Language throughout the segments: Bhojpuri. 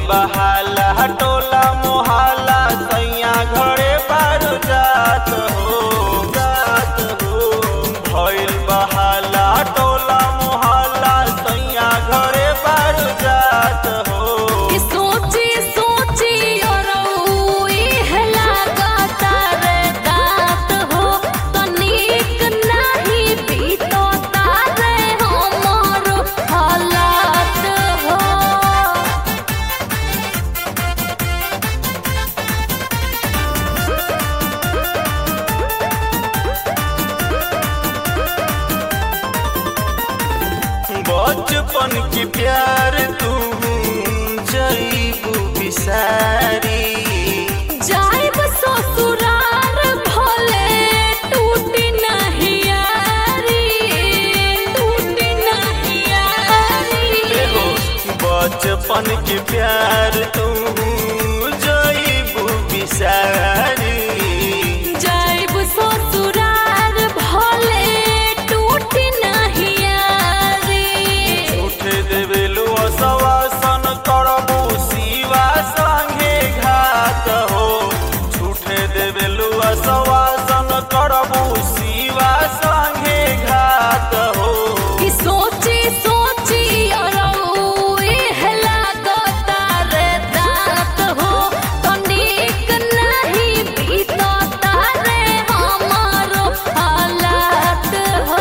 बहाला टोला मोहाला सैया घरे पर जात हो जात हो भइल बहाला टोला मोहाला सैया घरे पर जात हो कि सोची सोची और इह लागता रे दात हो तनिक नाही बीतता रे हमर हालात हो बचपन की प्यार तू जईबू बिसारी जाइब ससुरार भले टूटी नहीं यारी टूटी नहीं यारी हो बचपन के प्यार तू जईबू बिसारी जाइब ससुरार भले टूटी नहीं यारी उठ देवेलु सवासन करबू शिवा संगे घात हो झूठे देवेलु सवासन करबू शिवा संगे घात हो कि सोची सोची और इह लागता रे दात हो तनिक नहीं बीतता रे हमारो हालात हो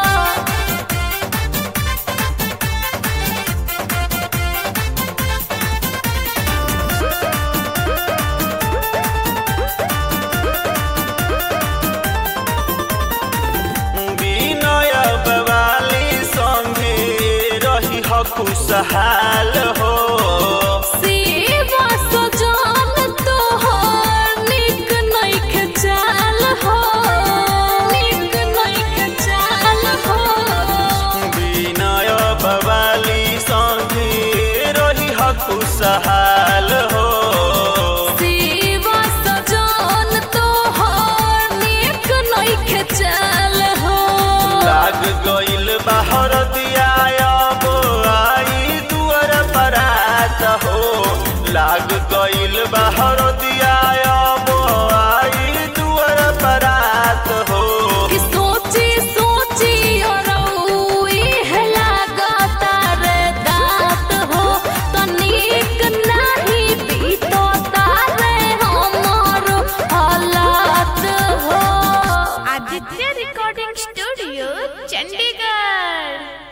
विनय बवाली संगे रही ह खुशहाल हो सेवा सजन तोहर निक नइखे चाल हो निक नइखे चाल हो विनय बवाली संगे रही ह खुशहाल हो सेवा सजन तोहर निक नइखे चाल हो लाग गइल बाहर दिया अब आई दुअर परात हो लाग गइल बाहर दिया अब आई दुअर परात हो कि सोची सोची और इह लागता रे दात हो तनिक नहीं बीतता रे हमर हालात हो आदित्य रिकॉर्डिंग स्टूडियो चंडीगढ़